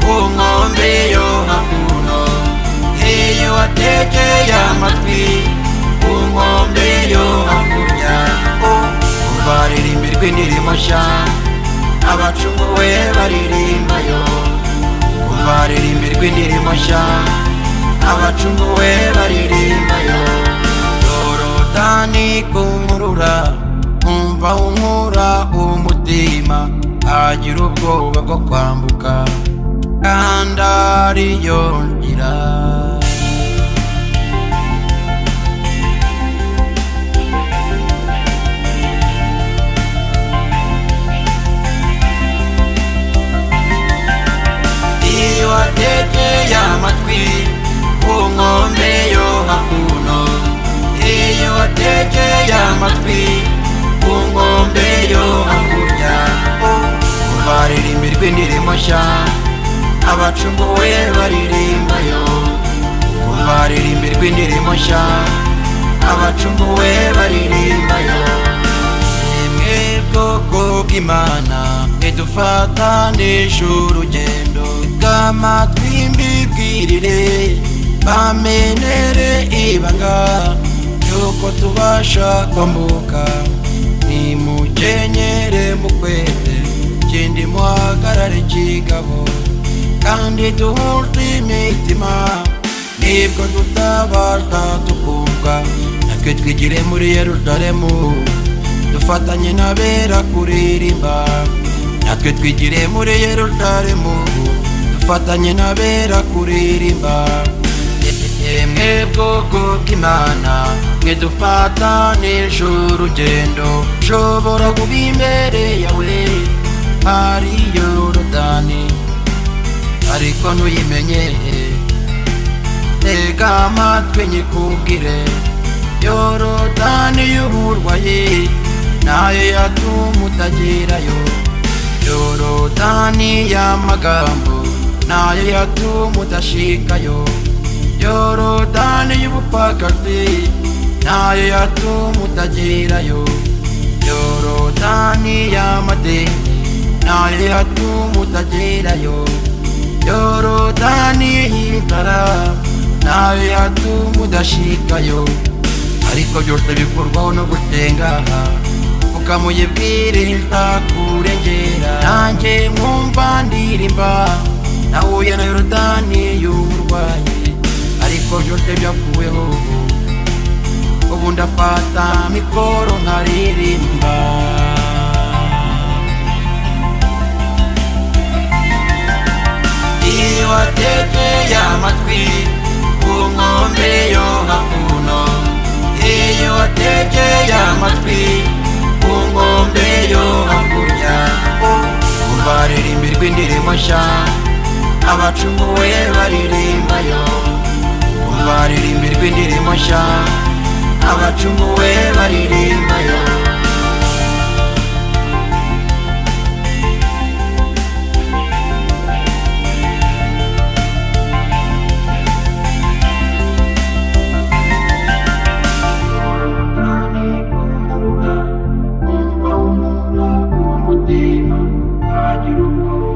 ku nkombe yo hakuno iyo wategeye amatwi ku nkombe yo hakurya urwaririmbira rw'indirimbo nshya abacumuwe baririmbayo urwaririmbira rw'indirimbo nshya abacumuwe baririmbayo yorodani kunkurura nkumva unkura umutima agira ubwoba bwo kwambuka kandi ariyo nzira iyo wategeye amatwi ku nkombe yo hakuno iyo wategeye amatwi ku nkombe yo hakurya urwaririmbirwa indirimbo nshya abacumuwe baririmbayo urwaririmbirwa indirimbo nshya abacumuwe baririmbayo nimwe bwoko bw'imana ntidufatanije urugendo bw'ama twimbibwirire bamenere ibanga yuko tubasha kwambuka nimukenyere mukwete kindi muhagarare kigabo kandi duhujwe imitima nibwo tutabasha tukumva natwe twigire muri yeruzalemu dufatanye n'abera kuririmba natwe twigire muri yeruzalemu dufatanye n'abera kuririmba yemwe bwoko bw'imana mwe dufatanije urugendo nshobora kuba imbere yawe hari yorodani ariko ntuyimenye tega amatwi nyikubwire yorodani y'uburwayi nayo yatuma utagerayo yorodani y'amagambo nayo yatuma udashikayo yorodani y'ubupfakazi nayo yatuma utagerayo yorodani y'amadini nayo yatuma utagerayo yorodani y'inzara nayo yatuma udashikayo ariko byose bikorwaho no gusenga ukamuyibwira ntakurengera nanjye mwumva ndirimba nahuye na yorodani y'uburwayi ariko byose byakuweho ubu ubu ndafata mikoro nkaririmba iyo wategeye amatwi ku nkombe yo hakuno iyo wategeye amatwi ku nkombe yo hakurya urwaririmbirwa indirimbo nshya abacumuwe baririmbayo urwaririmbirwa indirimbo nshya abacumuwe baririmbayo Thank you.